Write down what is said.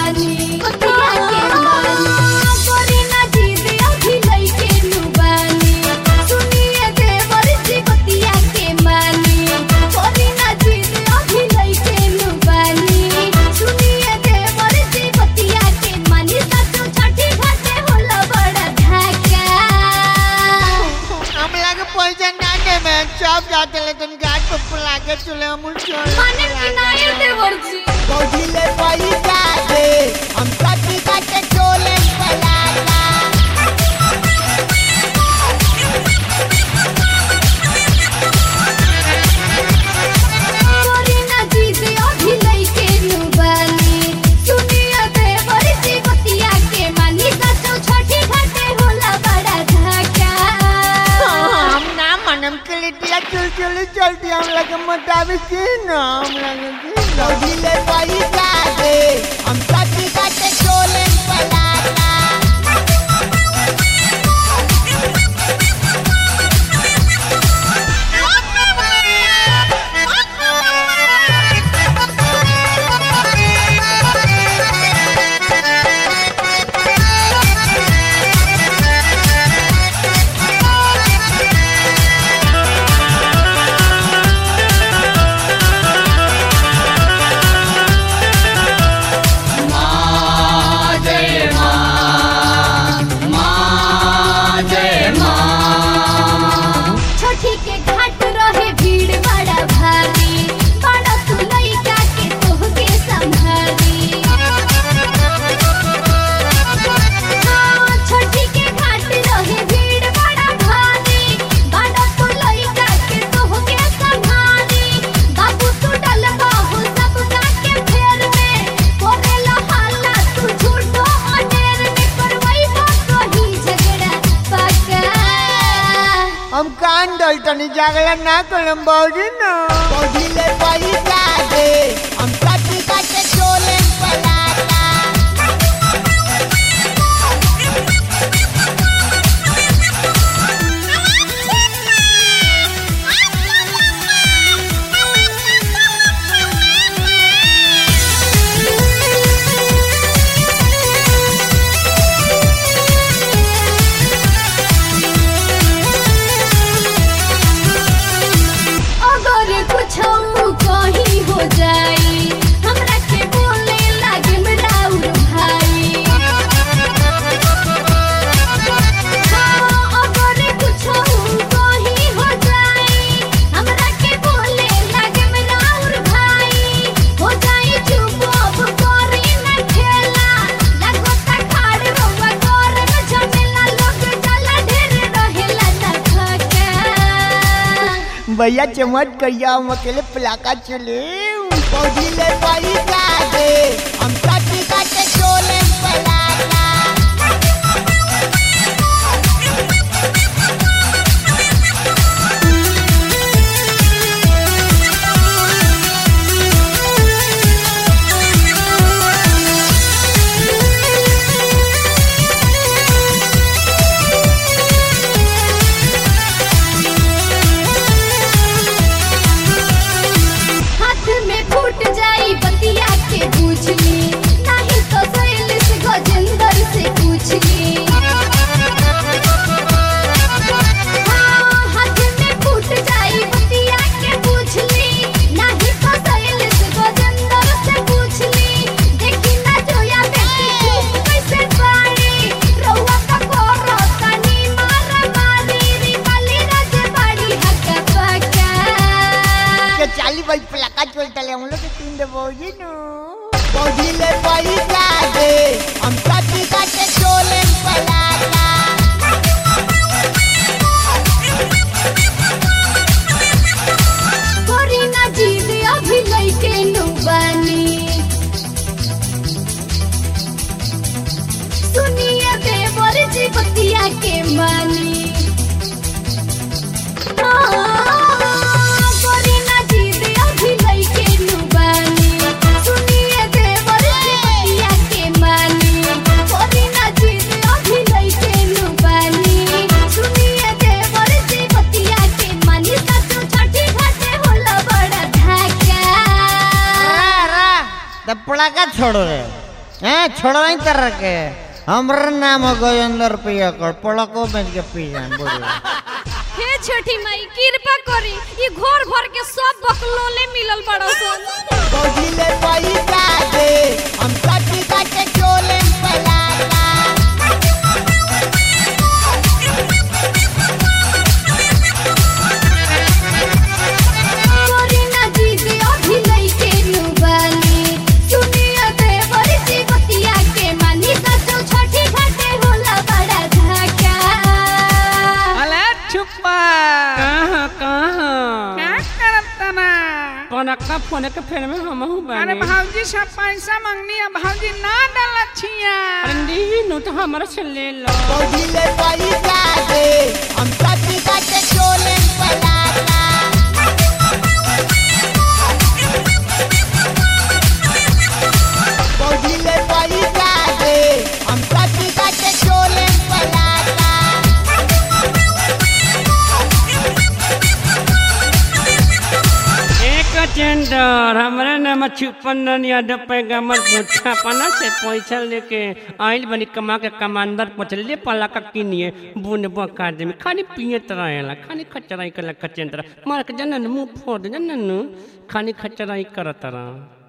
मानी बतिया के मानी गोरी ना जीत अभी लइके नु बानी सुनिए देवर जी बतिया के मानी गोरी ना जीत अभी लइके नु बानी सुनिए देवर जी बतिया के मानी सचो छठी घाटे होला बड़ा धाका हम लागे पैसा ना देबे सब जाते ले तुम घाट पे पुला के चले हम चल माने कि नहीं देवर जी पौधिले पैसा दे हम छठी घाटे चले पलाटा गोरी ना जीत अभी लइके नु बानी सुनिए देवर जी बतिया के मानी सचो छठी घाटे होला बड़ा धाका हम ना मनम के लिटिया चल चल चलती हम लगे मोटावे की ना हम लगे की पौधिले पैसा दे हम छठी घाटे चले पलाटा छठी के घाट रहे भीड़ बड़ा भारी बड़ा तू लइका के तोहके संभारी हाँ, छठी के घाट रहे भीड़ बड़ा भारी बड़ा तू लइका के तोहके संभारी बाबू तू डलबा हो सबका के फेर में कोरेला हाला तू झूठो अनेर में करवैबा कहीं झगड़ा पक्का हम कान डलतनी जागला ना करम बाबूजी ना पौधिले पैसा दे हम छठी घाटे चले पलाटा अगर कुछ कहीं हो जाई हमरा के बोले लागे राउर भाई हाँ, अगर कुछ कहीं हो जाई हमरा के बोले लागे राउर भाई हो जाई चुप अब करी न खेला लागो ता खाड़ रोवा कर न झमेला लोग जला ढेर रहेला न थका भैया चमत कहिया हम अकेले पलाका चले पौधिले पैसा दे हम छठी घाटे चले पलाटा हाथ में फूट जाई बतिया के पूछली नहीं तो सैल से गजेंद्र से पूछली हाँ, हाथ में फूट जाई बतिया के पूछली नहीं तो सैल से गजेंद्र से पूछली देखी ना जोया बेटी चुप कैसे बाड़ी रउआ का कोरो तनी मार मारी री वाली रज बाड़ी हक्का पक्का के चाली भाई पलाका चलता ले हम लोग के तीन दे बाबूजी नो पौधिले पैसा दे हम छठी घाटे चले पलाटा गोरी ना जीत अभी लइके नु बानी सुनिए देवर जी बतिया के मानी हाँ, गोरी ना जीत अभी लइके नु बानी सुनिए देवर जी बतिया के मानी गोरी ना जीत अभी लइके नु बानी सुनिए देवर जी बतिया के मानी सचो छठी घाटे होला बड़ा धाका तब पड़ाका छोड़ो रे हैं छोड़ा नहीं कर रखे हमारा नाम हो गजेंद्र पियकर पड़को बेच के पी जाए बोलो हे छठी माई कृपा करी ई घर भर के सब बकलोले मिलल बड़ा सन पौधिले पैसा दे हम कटी काटे चोले पलाला करी ना जीत अभी लइके नुबानी सुनिए देवर जी बतिया के मानी सचो छठी घाटे होला बड़ा धक्का अले छुपा कहाँ कहाँ क्या करत तना कनक्का फोन के फेर में हम हूँ अरे बानी भाऊजी सब पैसा मांगनी है भाऊजी ना डलछिया अरे दी नु तो हमारा से ले लो पौधिले पैसा दे हम कटी काटे चोले पलाला पौधिले पैसा दे हम कटी काटे चोले पलाला एक टेंडर हमारा नाम छुपन यादव पैगम्बर मुठा पना से पैसा लेके आइल बनी कमा के कमांडर पचले पला का किनिए बुन बका दे में खाली पिए रहेला खाली खचराई कला खचेंद्र मार के जनन मुंह फोड़ जनन खाली खचराई करत रहा